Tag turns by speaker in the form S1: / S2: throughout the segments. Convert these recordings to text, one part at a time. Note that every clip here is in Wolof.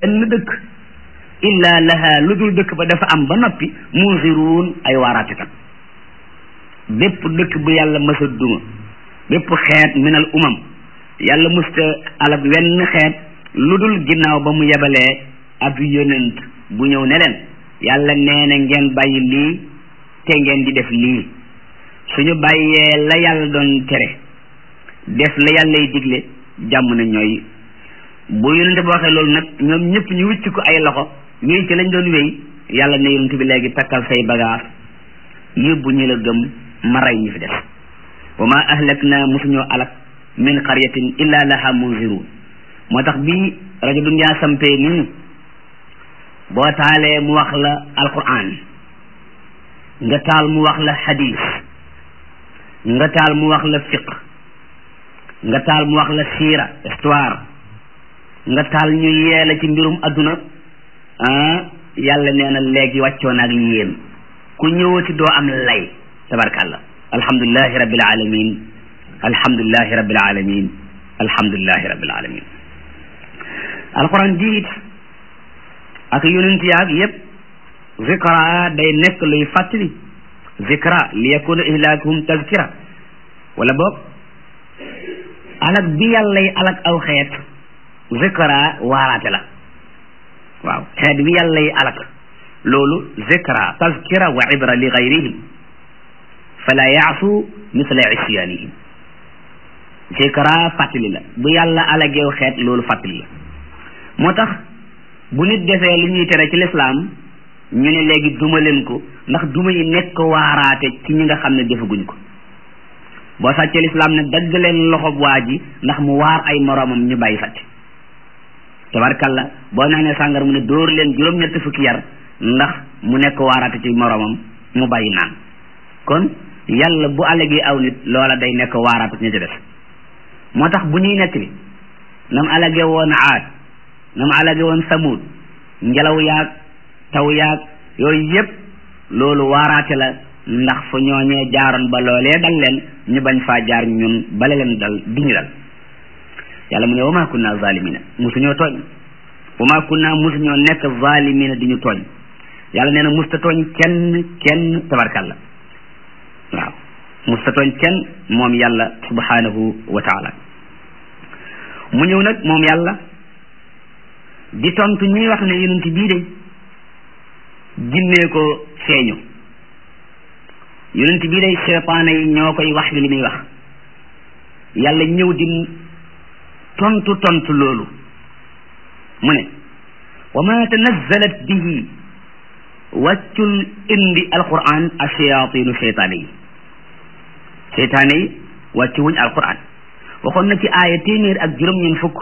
S1: benn dëkk illa laha lu dul dëkk ba dafa am ba noppi munziruun ay waaraatikat bépp dëkk bu yàlla mësa duma bépp xeet minal umam yàlla musta alab wenn xeet lu dul ginnaaw ba mu yebalee ab yonent bu ñëw ne leen yàlla nee na ngeen bàyyi lii te ngeen di def lii suñu bàyyee la yàlla doon tere def la yàllay digle jàmm na ñooy bu yonente ba waxee loolu nag ñoom ñëpp ñu wicc ko ay loxo wéy ci lañ doon wéy yàlla ne yonente bi léegi takkal say bagage yóbbu ñi la gëm ma rey ñi fi def wa ma ahlak na mosuñoo alak min qaryatin illa laha munzirun moo tax bii rajo Dunya sampee nii boo taalee mu wax la alquran nga taal mu wax la hadis nga taal mu wax la fiq nga taal mu wax la siira histoire nga taal ñu yeela ci mbirum adduna ah yàlla nee na léegi wàccoon ak yéen ku ñëwati doo am lay tabarkàllah alhamdulilahi rabbil alamin alhamdulilahi rabbil alamin alhamdulilahi rabbil alamin alquran jiit ak yonent yaag yépp zikra day nekk luy fàttali zikra li yakuna ihlaakuhum tazkira wala boog alak bi yàllay alak aw xeet zikra waaraate la waaw xeet bi yàllay alak loolu zikra tazkira wa ibra li gayrihim fala yaasu misla isyanihim zikra fàttali la bu yàlla alageew xeet loolu fàttali la moo tax bu nit defee li ñuy tere ci lislaam ñu ne léegi duma leen ko ndax duma yi nekk waaraate ci ñi nga xam ne defaguñ ko boo sàccee lislaam ne dagg leen loxob waa ji ndax mu waar ay moroomam ñu bàyyi sàcc tabarkalla boo naanee sàngar mu ne dóor leen juróom-ñetti fukki yar ndax mu nekk waaraate ci moroomam mu bàyyi naan kon yàlla bu allegee aw nit loola day nekk waaraate ci ña ci def moo tax bu ñuy nekk li nam alage woon aad nam alage woon samud ngelaw yaag taw yaag yooyu yépp loolu waaraate la ndax fu ñooñee jaaroon ba loolee dal leen ñu bañ faa jaar ñun bale leen dal duñu dal yàlla mu ne wa maa kunna zalimina musuñoo tooñ wa maa kunna musuñoo nekk zalimina di ñu tooñ yàlla nee na musta tooñ kenn kenn tabarkalla waaw musta tooñ kenn moom yàlla subhanahu wa taala mu ñëw nag moom yàlla di tontu ñuy wax ne yonent bii de jinnee ko feeñu yonent bii day seytaane yi ñoo koy wax li muy wax yàlla ñëw di tontu tontu loolu mu ne wa ma tanazzalat bihi wàccul indi alquran ashayatinu seytaane yi seytaane yi wàccu wuñ alquran waxoon na ci aaya téeméer ak juróom-ñeent fukk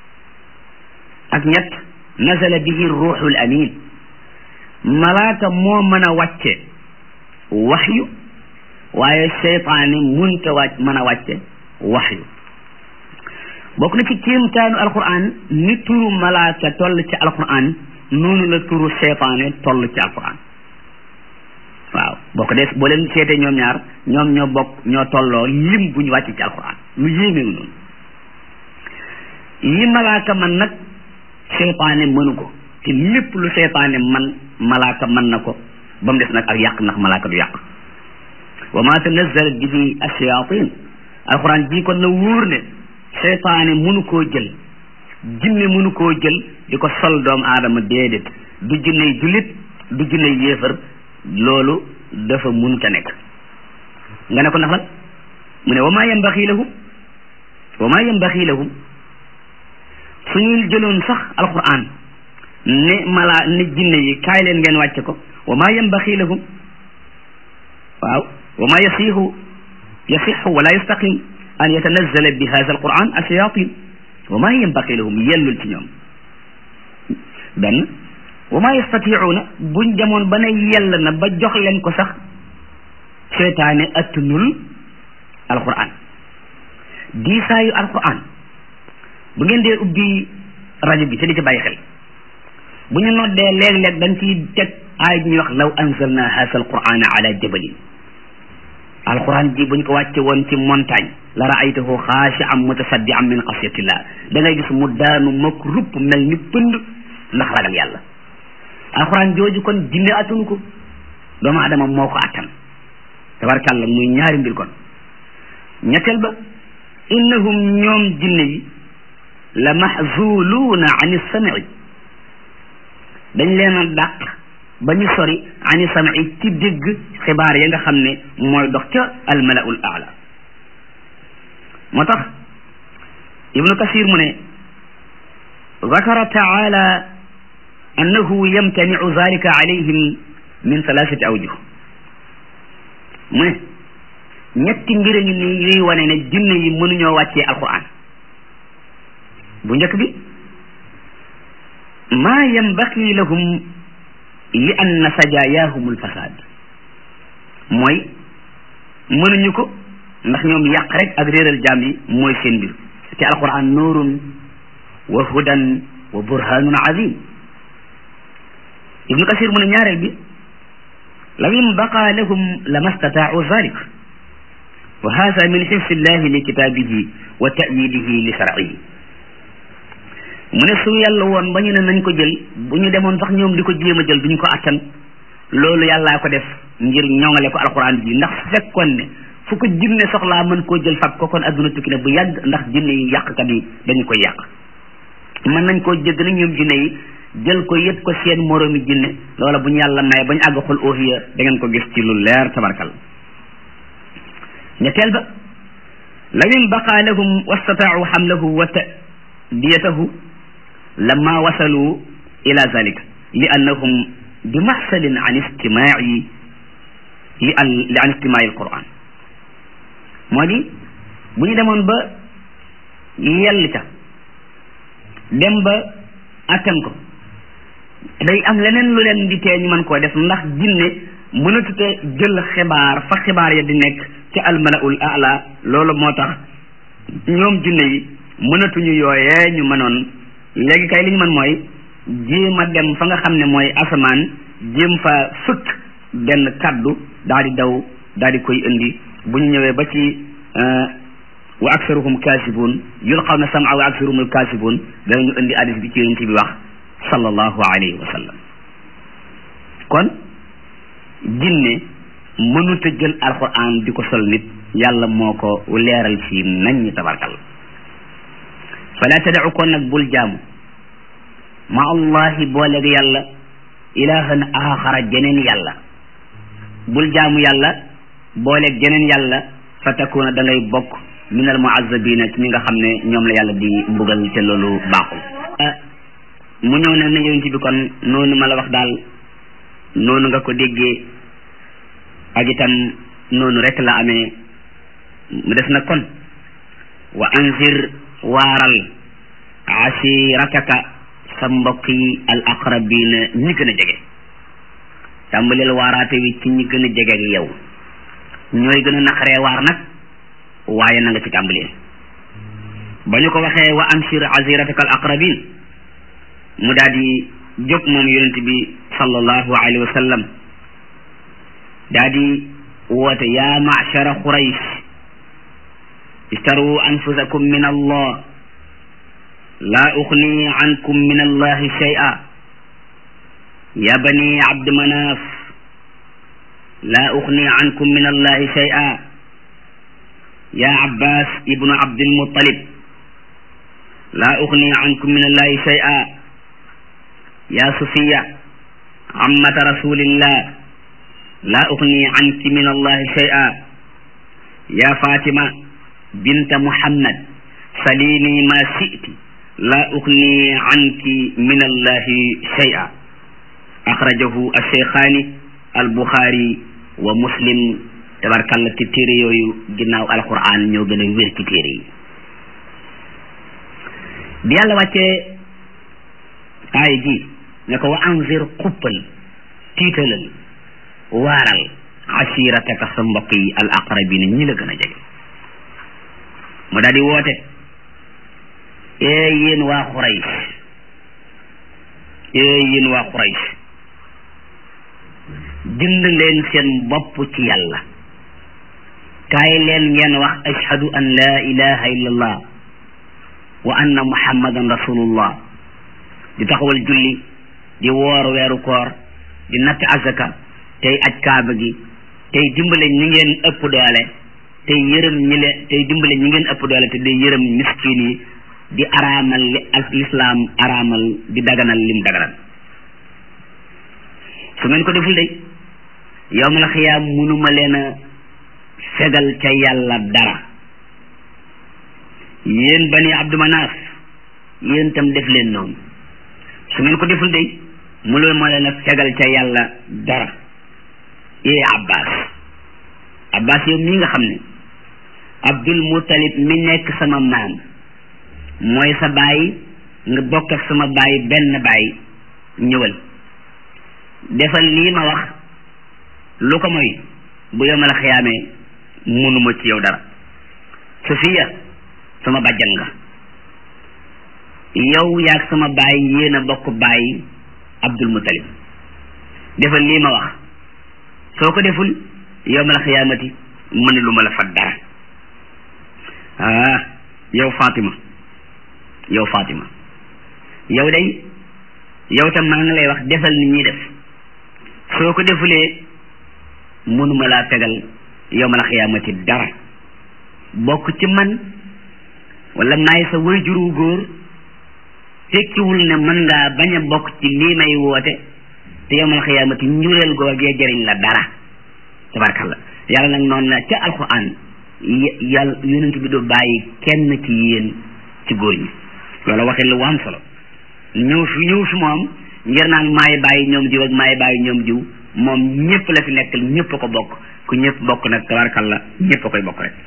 S1: ak ñett nazala bihi ruuxul amin malaaka moo mën a wàcce waxyu waaye seytaane munta wàcc mën a wàcce waxyu bokk na ci kéemtaanu alquran ni turu malaaka toll ci alquran noonu la turu seytaane toll ci alquran waaw boo ko dee boo leen seetee ñoom ñaar ñoom ñoo bokk ñoo tolloo lim bu ñu wàcc ci alquran lu yéemewu noonu yi malaaka man nag seytaane mënu ko te lépp lu seytaane man malaaka mën na ko ba mu des nag ak yàq ndax malaaka du yàq wa ma tanazzalat bihi ash-shayatin alquran ji kon na wóor ne seytaane mënu koo jël jinne mënu koo jël di ko sol doomu aadama déedéet du jinney jullit du jinney yéefar loolu dafa mënut a nekk nga ne ko ndax lan mu ne wa ma yanbaxi lahum wa ma yanbaxi lahum suñu jëloon sax alquran ne mala ne jinne yi kaay leen ngeen wàcce ko wa ma yanbaxi lahum waaw wa ma yasihu yasixu wala yastaqim an yatanazzala bi hada alquran ashayatin wa ma yanbaqi lahum yellul ci ñoom benn wa ma yastatiuuna buñ demoon ba ne yell na ba jox leen ko sax seytaane attunul alquran diisaayu alquran bu ngeen dee ubbi rajo bi te di ci bàyyi xel bu ñu noddee léeg-léeg dañ ciy teg aay ñuy wax law anzalna hada alqurana ala jabalin alquran ji buñ ko wàcce woon ci montagne la raaytahu xaashi'an mutasaddi'an min xasyatillah da ngay gis mu daanu mokk rupp mel ni pënd ndax ragal yàlla alxuraan jooju kon jinne attunu ko doomu adama moo ko attan tabarkàlla muy ñaari mbir kon ñetteel ba innahum ñoom jinne yi la mahzuluuna an sam'i dañ leen a dàq ba ñu sori ani sam'i ci dégg xibaar ya nga xam ne mooy dox ca almalaul aala moo tax ibnu kasir mu ne zakara taala annahu yamtaniu zalika alayhim min thalathati awjuh mu ne ñetti mbir a ngi nii yuy wane ne jinne yi mënuñoo wàccee alquran bu njëkk bi maa yambaqi lahum li anna sajaayahum alfasad mooy mënuñu ko ndax ñoom yàq rek ak réeral jaam yi mooy seen mbir te alquran nuurun wa hudan wa burhanun azim ibnu kasir mu ne ñaareel bi law inbaqa lahum lama stataau zalik wa hada min xifsi llahi li kitaabihi wa tayidihi li sharcihi mu ne su yàlla woon ba ñu ne nañ ko jël bu ñu demoon sax ñoom di ko jéem a jël duñ ko attan loolu yàllaa ko def ngir ñoŋale ko alquran ji ndax su fekkoon ne fu ko jinne soxlaa mën koo jël fab ko kon adduna tukki ne bu yàgg ndax jinne yi yàqkat yi dañu koy yàq mën nañ koo jégg nag ñoom jinne yi jël ko yëpp ko seen moroomi jinne loola bu ñu yàlla may bañ àgg xul oohiya da ngeen ko gis ci lu leer tabarkal ñetteel ba law in baqa lahum wastataau xamlahu wa tadiyatahu lama wasalu ila zalika li annahum bi maxsalin an istimaai li an li an istimaai alquran moo di bu ñu demoon ba yell ca dem ba attan ko day am leneen lu leen di tee ñu mën koo def ndax jinne mënatute jël xibaar fa xibaar ya di nekk ci almalaul ala loolu moo tax ñoom jinne yi mënatuñu yooyee ñu mënoon léegi kay li ñu mën mooy jéem a dem fa nga xam ne mooy asamaan jéem fa fëkk benn kaddu daal di daw daal di koy indi bu ñu ñëwee ba ci wa aksaruhum kaasibun yulqawna sam'a wa aksaruhum kaasibun danañu indi hadis bi ci yonent bi wax sallallahu alayhi wa sallam kon jinne mënut a jël alquran di ko sol nit yàlla moo ko leeral fii nañ ñi tabarkal fala tadau kon nag bul jaamu ma allahi booleeg yàlla ilahan axara jeneen yàlla bul jaamu yàlla booleeg jeneen yàlla fa takuna da ngay bokk min al muazzabina ci ñi nga xam ne ñoom la yàlla di mbugal te loolu baaxul mu ñëw ne na yonent bi kon noonu ma la wax daal noonu nga ko déggee ak itam noonu rek la amee mu des na kon wa anzir waaral asirataka sa mbokk yi al aqrabina ñi gën a jege tàmbaleel waaraate wi ci ñi gën a jege ak yow ñooy gën a naqaree waar nag waaye na nga ci tàmbalee ba ñu ko waxee wa anzir asirataka al aqrabin mu daal di jóg moom yonent bi sallallahu alayhi wa sallam daal di woote yaa ma'shara quraysh istaru anfusakum min allah laa uxni ankum min allahi shay'a ya bani abd manaf laa uxni ankum min allahi shay'a ya abbas ibnu abdil muttalib laa uxni ankum min allahi shay'a ya sufiya ammata rasulillah laa uxni anki min allahi shay'a ya fatima binta muhammad salini ma shi'ti laa uxni anki min allahi shay'a axrajahu alcheikhani albuxaari wa muslim tabarkalla te téere yooyu ginnaaw alquran ñoo gën a wér ci téere yi bi yàlla wàccee aaya ji ne ko wa anzir xuppal tiitalal waaral asirataka sa mbokk yi al aqrabina ñi la gën a jege mu daal di woote ee yéen waa Quraysh ee yéen waa Quraysh jënd leen seen bopp ci yàlla kaay leen ngeen wax ashhadu an la ilaha illa allah wa anna muhammadan rasulullah di taxawal julli di woor weeru koor di natt azaka tey aj kaaba gi tey dimbale ñi ngeen ëpp doole tey yërëm ñi leen tey dimbale ñi ngeen ëpp doole te day yërëm miskin yi di araamal li ak lislaam araamal di daganal lim daganal su ngeen ko deful de yowmal xiyaam munuma leen a fegal ca yàlla dara yéen bani abdu manaaf yéen tam def leen noonu su ngeen ko deful de mënul ma leen a fegal ca yàlla dara ee abbas abbas yow mii nga xam ne abdul muttalib mi nekk sama maam mooy sa baay nga bokk ak sama baay benn baay ñëwal defal lii ma wax lu ko mooy bu yomal xiyaamee munuma ci yow dara Safiya sama bàjjan nga yow yaag sama baay yéen a bokk baay Abdul Muttalib defal lii ma wax soo ko deful yomal xiyaamati mënu lu ma la fat dara ah yow Fatima yow Fatima yow day yow tam maa ngi lay wax defal ni ñuy def soo ko defulee mënuma laa tegal yowmal xiyaamati dara bokk ci man wala maay sa wayjuru góor tekkiwul ne mën ngaa bañ a bokk ci lii may woote te yowmal xiyaamati njureel googee jëriñ la dara tabarkalla yàlla nag noonu la ca alquran yàlla yonent bi du bàyyi kenn ci yéen ci góor ñi loolu waxee lu am solo ñëw fi ñëw fi moom ngir naan maay bàyyi ñoom jiw ak maay bàyyi ñoom jiw moom ñëpp la fi nekkal ñëpp a ko bokk ku ñëpp bokk nag tabarkalla ñëpp a koy bokk rek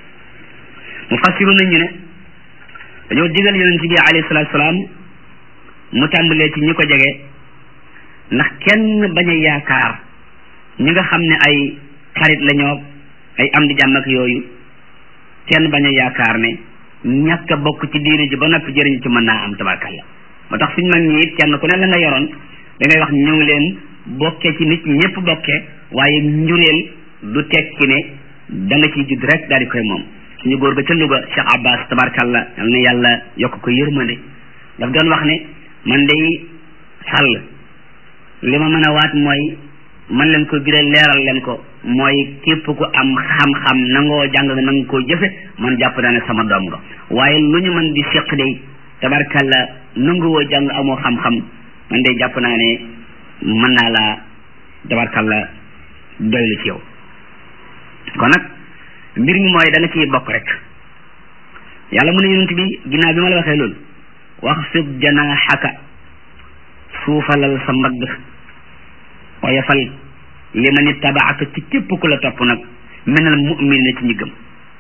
S1: mu fassiru nañu ne dañoo digal yonent bi alayhi salaatu salaam mu tàmbalee ci ñi ko jege ndax kenn bañ a yaakaar ñi nga xam ne ay xarit la ñoo ay am di jàmm ak yooyu kenn bañ a yaakaar ne ñàkk a bokk ci diine ji ba noppi jëriñ ci mën naa am tabarkalla moo tax suñ mag ñi it kenn ku ne la nga yoroon da ngay wax ñëw leen bokkee ci nit ñëpp bokkee waaye njureel du tekki ne da nga ciy judd rek daal di koy moom suñu góor ga ca Louga Cheikh Abbas tabarkalla yal na yàlla yokk ko yërmande daf doon wax ne man day sàll li ma mën a waat mooy man leen ko biral leeral leen ko mooy képp ku am xam-xam nangoo jàng nga nanga koo jëfe man jàpp naa ne sama doom nga waaye lu ñu mën di séq day tabarkalla nanguwoo jàng amoo xam-xam man day jàpp naa ne mën naa laa tabarkalla doylu ci yow kon nag mbir mi mooy da nga ciy bokk rek yàlla mu ne yonent bi ginnaaw bi ma la waxee loolu wax fid janaaxaka suufalal sa mbagg oyofal li ma ni tabaaka ci képp ku la topp nag minal mu'minin ci ñi gëm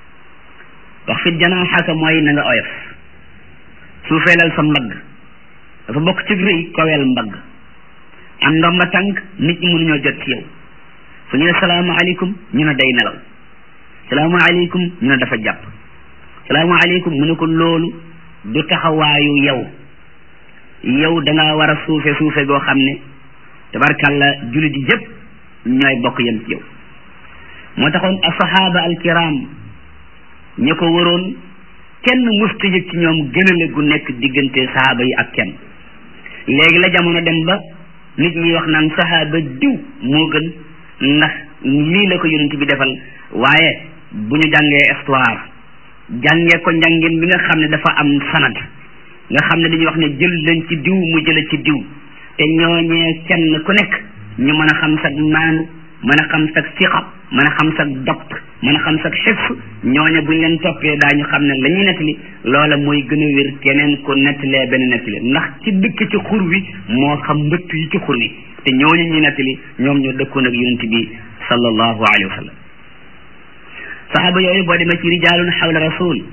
S1: wax fid janaaxaka mooy na nga oyof suufeelal sa mbagg dafa bokk ci rëy koweel mbagg am ndomba tànk nit ñi mënuñoo jot ci yow su ñu ne salaamaaleykum ñu ne day nelaw salaamaaleykum ñu ne dafa jàpp salaamaaleykum mu ne ko loolu du taxawaayu yow yow da nga war a suufe suufe goo xam ne tabarkalla jullit yi yëpp ñooy bokk yem ci yow moo taxoon asahaba alkiram ña ko waroon kenn musta yëg ci ñoom gënale gu nekk diggante sahaaba yi ak kenn léegi la jamono dem ba nit ñi wax naan sahaaba diw moo gën ndax lii la ko yonent bi defal waaye bu ñu jàngee histoire jàngee ko njàngin bi nga xam ne dafa am sanad nga xam ne dañuy wax ne jël leen ci diw mu jële ci diw te ñooñee kenn ku nekk ñu mën a xam sag maanu mën a xam sag siqa mën a xam sag dopt mën a xam sag xifs ñooñe buñ leen toppee daañu xam ne la ñuy nettali loola mooy gën a wér keneen ku nettalee benn nettali ndax ci dëkk ci xur wi moo xam mbëtt yi ci xur wi te ñooñu ñuy nettali ñoom ñoo dëkkoon ak yonent bi sallallahu alayhi wa sallam saxaaba yooyu boo demee ci rijaalun xawla rasul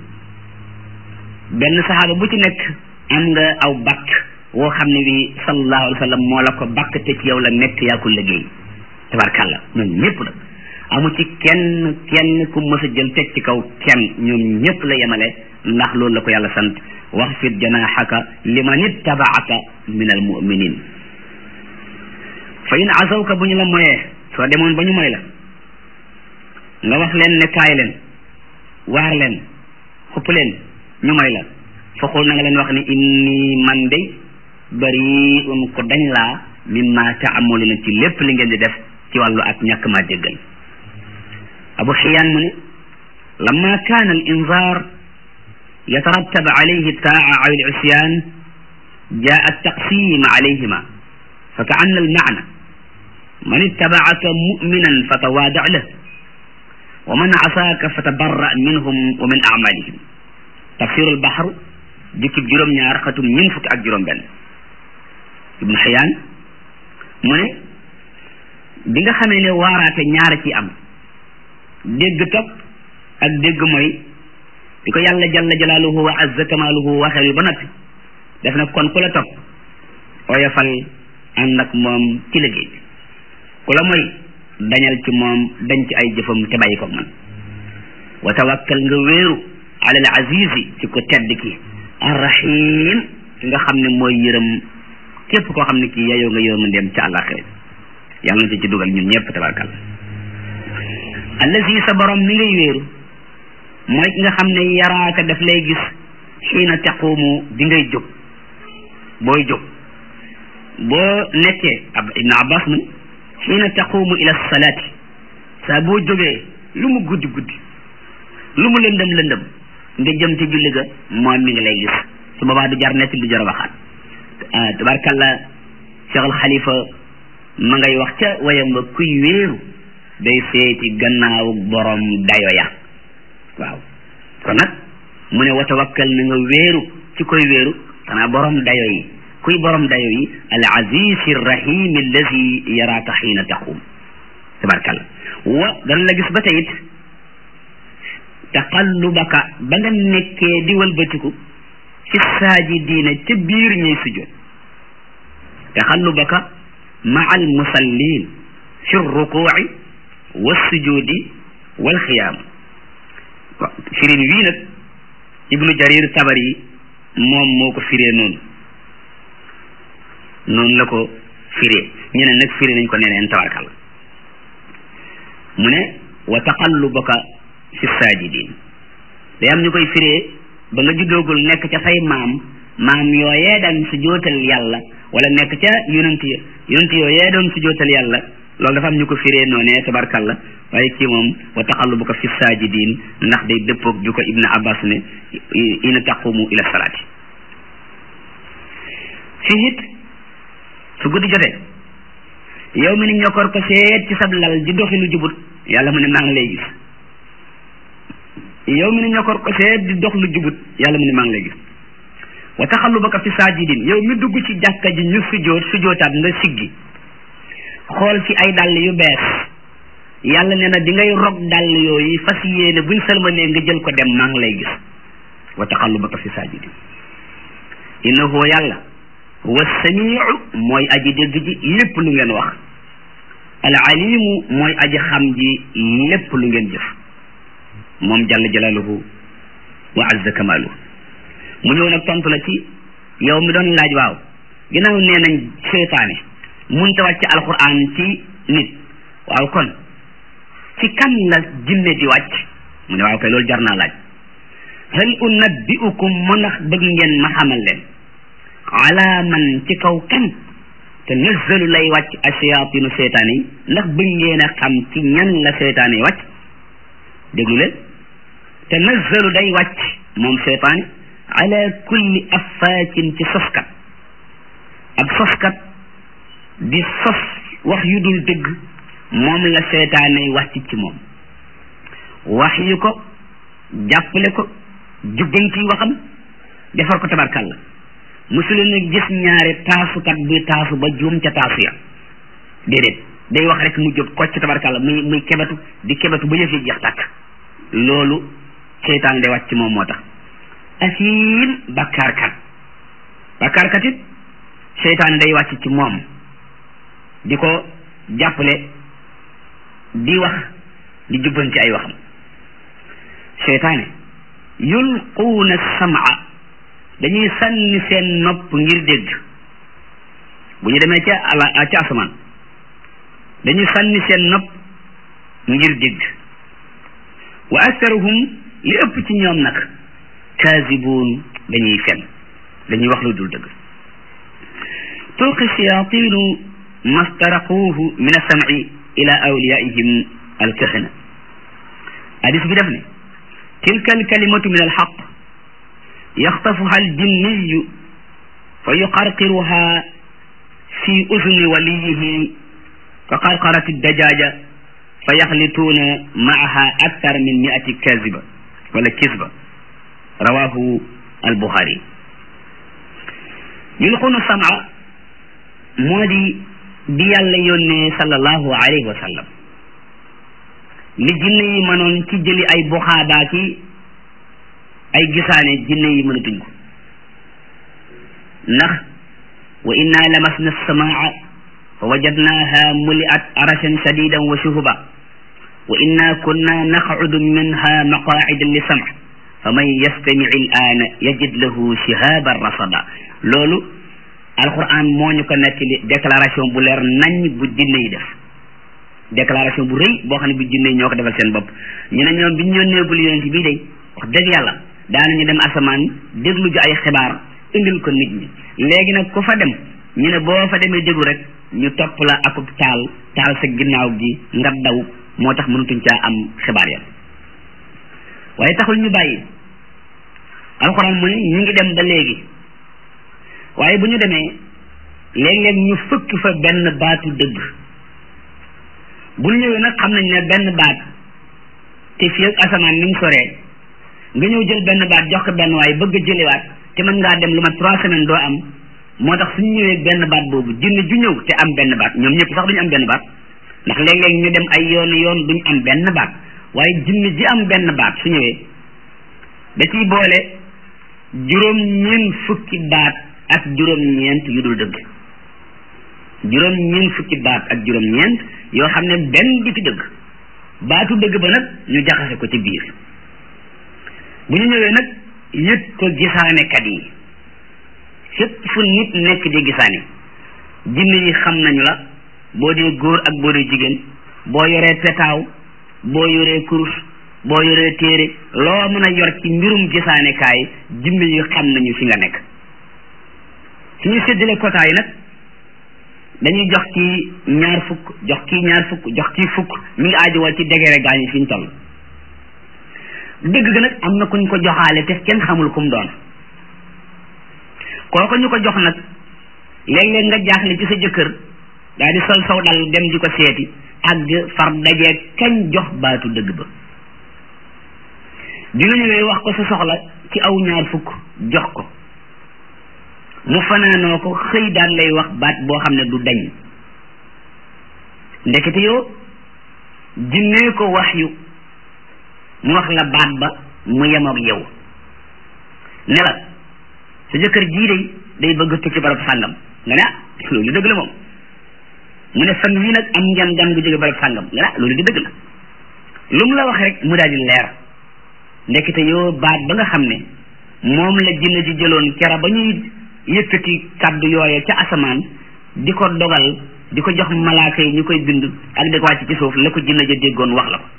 S1: benn saxaaba bu ci nekk am nga aw bakk woo xam ne bi sallallahu alayhi wa sallam moo la ko bakk te ci yow la nekk yaa ko liggéey tabarkàlla ñoom ñëpp nag amu ci kenn kenn ku mës a jël teg ci kaw kenn ñoom ñëpp la yemale ndax loolu la ko yàlla sant wax fit janaxaka liman ittabaaka min al muminin fa in asawka bu ñu la moyee soo demoon ba ñu moy la nga wax leen ne kaay leen waar leen xupp leen ñu moy la fa xul na nga leen wax ni inni man de bariun ko dañ laa mimma taamaluna ci lépp li ngeen di def ci wàllu ak ñàkk maa déggal abu xiyaan mu ne lamma kaana al inzar yatarattab alayhi taa aw al isyan jaa taqsim alayhima fa ka anna al maana man ittabaaka muminan fa tawaada lah wa man asaaka fa tabarra minhum wa min amalihim tafsiru al bahr jukkib juróom-ñaar xatum ñun fukki ak juróom-benn ibnu xiyaan mu ne bi nga xamee ne waaraate ñaara ci am dégg topp ak dégg mooy di ko yàlla jalla jalaaluhu wa azza kamaaluhu waxee yu ba noppi def na kon ku la topp oyofal ànd ak moom ci liggéey bi ku la mooy dañal ci moom dañ ci ay jëfam te bàyyi ko man wa tawakkal nga wéeru ala al azizi ci ko tedd ki arrahim ki nga xam ne mooy yërëm képp koo xam ne kii yayoo nga yërmandeem ca àllaaxira yàlla na ci dugal ñun ñëpp tabarkalla allazi sa borom mi ngay wéeru mooy ki nga xam ne yaraaka daf lay gis xiina taqumu bi ngay jóg booy jóg boo nekkee ab ibnu abbas mu xiina taqumu ila salaati saa boo jógee lu mu guddi guddi lu mu lëndëm lëndëm nga jëm ci julli ga moom mi ngi lay gis su boobaa du jar nekk du jar waxaat tabarkalla cheikh al xalifa ma ngay wax ca wayam ba kuy wéeru day seeti gannaawu borom dayo ya waaw kon nag mu ne wa tawakkal na nga wéeru ci koy wéeru xanaa borom dayo yi kuy borom dayo yi al aziz rahim allazi yaraaka xiina taqum tabarkalla wa dana la gis ba tey it taqallubaka ba nga nekkee di walbatiku fi saajidiina ca biir ñuy sujjoot taqallubaka maa al musallin fi rukuuci wa sujudi wal xiyaam firin wii nag ibnu jarir tabari moom moo ko firee noonu noonu la ko firee ñeneen nag firee nañ ko neneen tabarkal mu ne wa taqallubaka fi saajidin day am ñu koy firee ba nga juddoogul nekk ca say maam maam yooyee daan su jootal yàlla wala nekk ca yonent ya yonent yooyee doon su jootal yàlla loolu dafa am ñu ko firee noonee tabarkalla waaye kii moom wa taqallubuka fi saajidin ndax day dëppoog ju ko ibnu abbas ne ina taqumu ila salaati fii it su guddi jotee yow mi ni ñokkoor ko seet ci sab lal di doxi lu jubut yàlla mu ne maa ngi lay gis yow mi ni ñokkoor ko seet di dox lu jubut yàlla mu ne maa ngi lay gis wa taxallubaka fi saajidin yow mi dugg ci jàkka ji ñu sujjoot sujjootaat nga siggi xool ci ay dàll yu bees yàlla nee na di ngay rog dàll yooyu fas yéene buñ salmalee nga jël ko dem maa ngi lay gis wa taxallubaka fi saajidin innahu yàlla huwa samiu mooy aji dégg ji lépp lu ngeen wax al alimu mooy aji xam ji lépp lu ngeen jëf moom jalla jalaaluhu wa azza kamaaluhu mu ñëw nag tontu la ci yow mi doon laaj waaw ginnaaw nee nañ seytaane munta wàcc alquran ci nit waaw kon ci kan la jinne di wàcc mu ne waaw kay loolu jar naa laaj hal unabbiukum mu ndax bëgg ngeen ma xamal leen ala man ci kaw kan te nazzalu lay wàcc ashayaatinu seytaane yi ndax bëgg ngeen a xam ci ñan la seytaane yi wàcc déglu leen te nazzalu day wàcc moom seytaane ala kulli affaakin ci soskat ab soskat di sos wax yu dul dëgg moom la seytaane wàcc ci moom wax yu ko jàppale ko jubbanti waxam defar ko tabarkàlla musula na gis ñaari taasukat buy taasu ba juum ca taasu ya déedéet day wax rek mu jóg kocc tabarkàlla muy muy kebetu di kebetu ba yëf yi jeex tàkk loolu seytaan day wàcc ci moom moo tax asiim bakkaarkat bakkaarkat it seytaan day wàcc ci moom di ko jàppale di wax di jubbanti ay waxam seytaane yulquuna samaa dañuy sànni seen nopp ngir dégg bu ñu demee ca ala ca asamaan dañuy sànni seen nopp ngir dégg wa aktharuhum li ëpp ci ñoom nag kaasibuun dañuy fen dañuy wax lu dul dëgg tulqi shayatinu mastaraquuhu min alsamci ila awliyaihim alkahana hadis bi def ne tilka alkalimatu min alxaq yaxtafuha aljinniyu fa yuqarqiruha fi uzni waliyihi ka qarqarati dajaja fa yaxlituuna maaha aktar min miati kaziba wala kisba rawahu albuxaari yulqunu sama moo di di yàlla yónnee sallallahu alayhi wa sallam li jinne yi mënoon ci jëli ay buxaabaa ki ay gisaane jinne yi mënatuñ ko ndax wa inna lamasna samaa fa wajadnaha muliat arashan shadidan wa shuhuba wa inna kunna naqcudu minha maqaacida li sam fa man yastamic al-aana yajid lahu shihaban rasada loolu alquran moo ñu ko nettali déclaration bu leer nañ bu jinne yi def déclaration bu rëy boo xam ne bu jinne yi ñoo ko defal seen bopp ñu ne ñoom bi ñu yónneegul yonent bii day wax dëgg yàlla daanañu dem asamaan déglu ji ay xibaar indil ko nit ñi léegi nag ku fa dem ñu ne boo fa demee déglu rek ñu topp la akub taal taal sa ginnaaw gi nga daw moo tax mënutuñ caa am xibaar ya waaye taxul ñu bàyyi alxuraan mu ne ñu ngi dem ba léegi waaye bu ñu demee léeg-léeg ñu fëkk fa benn baatu dëgg bu ñëwee nag xam nañ ne benn baat te fii ak asamaan ni mu soree nga ñëw jël benn baat jox ko benn waaye bëgg a jëliwaat te mën ngaa dem lu ma trois semaines doo am moo tax suñu ñëwee benn baat boobu jinne ju ñëw te am benn baat ñoom ñëpp sax duñu am benn baat ndax léeg-léeg ñu dem ay yoon yoon duñu am benn baat waaye jinne ji am benn baat su ñëwee da ciy boole juróom-ñeent fukki baat ak juróom-ñeent yu dul dëgg juróom-ñeent fukki baat ak juróom-ñeent yoo xam ne benn di ci dëgg baatu dëgg ba nag ñu jaxase ko ci biir bu ñu ñëwee nag yëg ko gisaanekat yi fépp fu nit nekk di gisaane jinne yi xam nañu la boo dee góor ak boo dee jigéen boo yoree petaaw boo yoree kurus boo yoree téere loo mën a yor ci mbirum gisaanekaay jinne yi xam nañu fi nga nekk suñu séddale quota yi nag dañuy jox kii ñaar fukk jox kii ñaar fukk jox kii fukk mi ngi aajowoo ci degere gaañu fi ñu toll dëgg ga nag am na kuñ ko joxaale te kenn xamul kum doon kooku ñu ko jox nag léeg-léeg nga jaaxle ci sa jëkkër daal di sol saw dal dem di ko seeti ak far dajee kañ jox baatu dëgg ba bi nga ñëwee wax ko sa soxla ci aw ñaar fukk jox ko mu fanaanoo ko xëy daan lay wax baat boo xam ne du dañ ndekete yoo jinnee ko wax yu mu wax la baat ba mu yemoog yow ne la sa jëkkër jii day day bëgg tukki barab sàngam nga ne ah loolu dëgg la moom mu ne fan wii nag am ngeen gan gu jóge barab sàngam nga ne ah loolu di dëgg la lu mu la wax rek mu daal di leer ndekete yoo baat ba nga xam ne moom la jinne ji jëloon kera ba ñuy yëkkati kàddu yooye ca asamaan di ko dogal di ko jox malaaka yi ñu koy bind ak di ko wàcc ci suuf la ko jinne ja déggoon wax la ko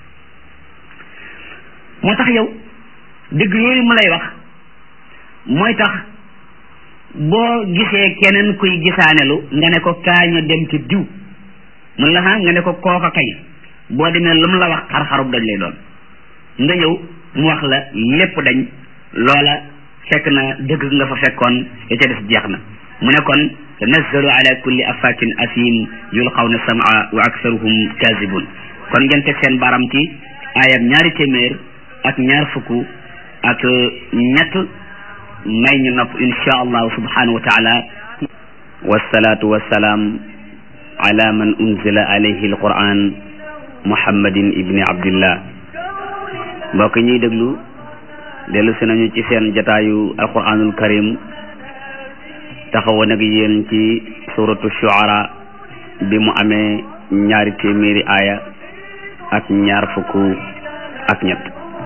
S1: moo tax yow dëgg yooyu mu lay wax mooy tax boo gisee keneen kuy gisaanelu nga ne ko kaaño dem ci diw mun la ha nga ne ko kooka kay boo demee lu mu la wax xar-xarub dañ lay doon nga ñëw mu wax la lépp dañ loola fekk na dëgg nga fa fekkoon ya ca des jeex na mu ne kon tanazzalu ala kulli afakin asim yulqawna samaa wa aksaruhum kazibun kon ngeen teg seen baram ci ayam ñaari téeméer ak ñaar fukk ak ñett may ñu nopp insha allahu subhanahu wa taala
S2: wasalaatu wasalaam ala man unzila alayhi alquran muhammadin ibni abdillah mbokk ñuy déglu dellu si nañu ci seen jataayu alquranul karim taxawoon ak yéen ci suratu shuara bi mu amee ñaari téeméeri aaya ak ñaar fukk ak ñett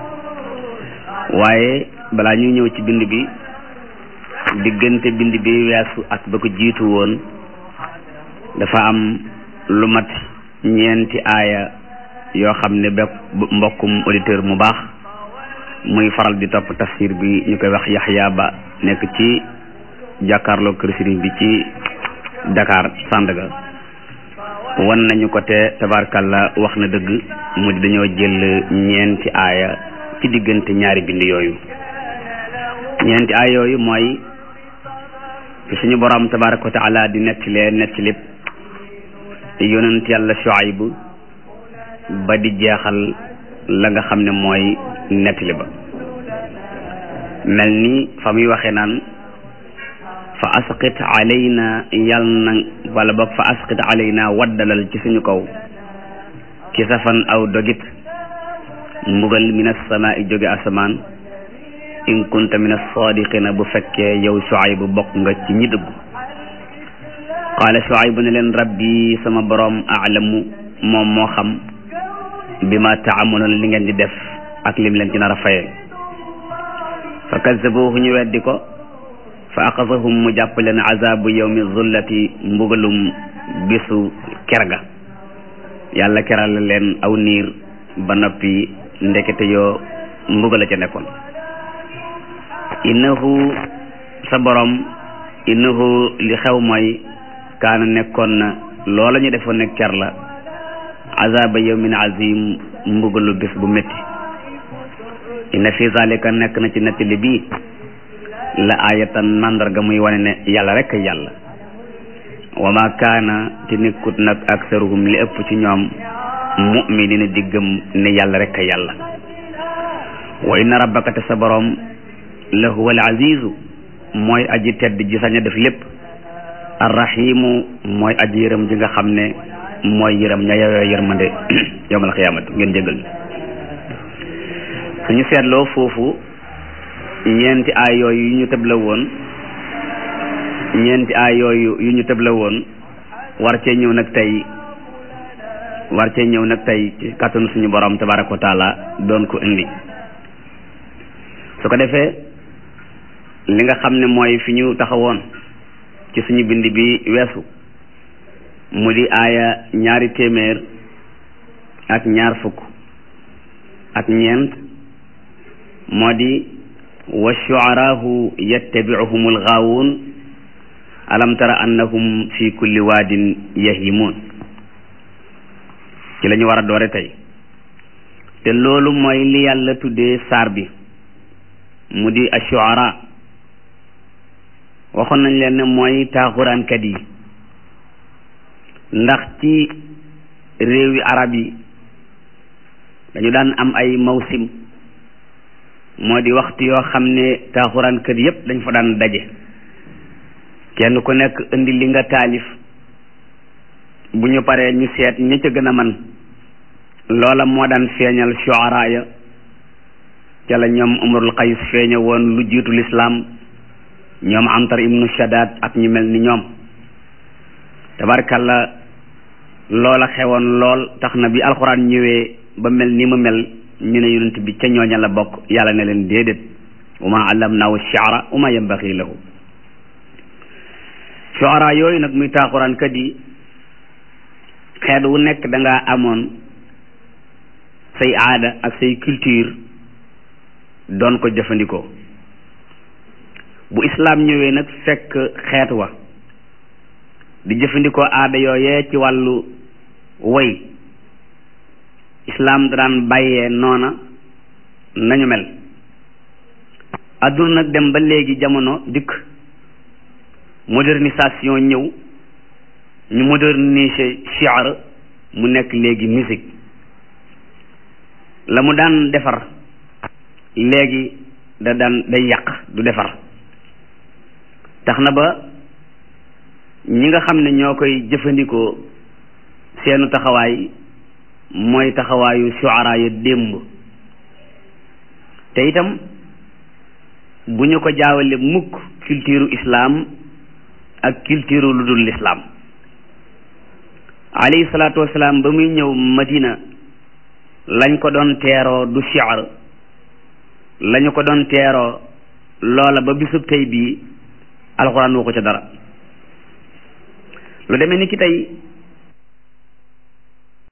S2: waaye balaa ñuy ñëw ci bind bi diggante bind bi weesu ak ba ko jiitu woon dafa am lu mat ñeenti aaya yoo xam ne bépp mbokkum auditeur mu baax muy faral di topp tafsir bi ñu koy wax Yaxya Ba nekk ci jàkkaarloo kër sëriñ bi ci Dakar Sandaga wan nañu ko te tabarkalla wax na dëgg mu di dañoo jël ñeenti aaya ci diggante ñaari bind yooyu ñeenti aaya yooyu mooy fi suñu borom tabaraka wa taala di nettalee nettali yonent yàlla Shuayb ba di jeexal la nga xam ne mooy nettali ba mel ni fa muy waxee naan fa asqit alayna yal na wala boog fa asqit alayna waddalal ci suñu kaw kisafan aw dogit mbugal min as-samaa'i jóge asamaan in kunta min as-saadiqina bu fekkee yow Shuayb bu bokk nga ci ñi dëggu qaala Shuayb ne leen rabbi sama boroom aalamu moom moo xam bi ma taamaluun li ngeen di def ak lim leen ci nar a fayee fa kazzabuhu ñu weddi ko fa axasahum mu jàpp leen azabu yawmi zullati mbugalum bisu kerga yàlla keral leen aw niir ba noppi ndekete yoo mbugala ca nekkoon innahu sa borom innahu li xew mooy kaana nekkoon na loola ñu defoon nekk ker la azaba yawmin azim mbugalu bis bu métti inna fi zalika nekk na ci nettali bii la ayatan mandarga muy wane ne yàlla rek a yàlla wa ma kaana te nekkut nag aksaruhum li ëpp ci ñoom mu'minina di gëm ne yàlla rek a yàlla wa inna rabbaka te sa borom la huwa al azizu mooy aji tedd ji sañ a def lépp arrahimu mooy aji yërëm ji nga xam ne mooy yërëm ña yeyoo yërmande yawmal xiyaamati ngeen jégal suñu seetloo foofu ñeenti aay yooyu yu ñu tëbla woon ñeenti aay yooyu yu ñu tëbla woon war cee ñëw nag tey war cee ñëw nag tey ci kàttanu suñu borom tabaraka wa taala doon ko indi su ko defee li nga xam ne mooy fi ñu taxawoon ci suñu bind bi weesu mu di aaya ñaari téeméer ak ñaar fukk ak ñeent moo di wa shu'araahu yattabi'uhum al-ghaawuun alam tara annahum fi kulli waadin yahimuun ci la ñu war a doore tey te loolu mooy li yàlla tuddee saar bi mu di ash-shu'araa waxoon nañ leen ne mooy taaxuraankat yi ndax ci réewi arab yi dañu daan am ay mawsim moo di waxtu yoo xam ne taaxuraankat yépp dañ fa daan daje kenn ku nekk indi li nga taalif bu ñu paree ñu seet ña ca gën a man loola moo daan feeñal shuara ya ca la ñoom umarul qays feeña woon lu jiitu lislaam ñoom amtar ibnu shadad ak ñu mel ni ñoom tabarkalla loola xewoon lool tax na bi alxuraan ñëwee ba mel ni mu mel ñu ne yonent bi ca ñooña la bokk yàlla ne leen déedéet wa ma allamnaahu shi'ra wa ma yanbaghi lahu shu'ara yooyu nag muy taaxuraan kat yi xeet wu nekk da ngaa amoon say aada ak say culture doon ko jëfandikoo bu islaam ñëwee nag fekk xeet wa di jëfandikoo aada yooyee ci wàllu woy islaam daan bàyyee noona nañu mel adduna nag dem ba léegi jamono dikk modernisation ñëw ñu moderniser shi'r mu nekk léegi musique la mu daan defar léegi da daan day yàq du defar tax na ba ñi nga xam ne ñoo koy jëfandikoo seenu taxawaay mooy taxawaayu shuara ya démb te itam bu ñu ko jaawale mukk culture islam ak culture lu dul l'islam alayhi salaatu wasalaam ba muy ñëw madina lañ ko doon teeroo du shi'r lañu ko doon teeroo loola ba bisub tey bii alxuraan waxu ca dara lu demee ni ki tey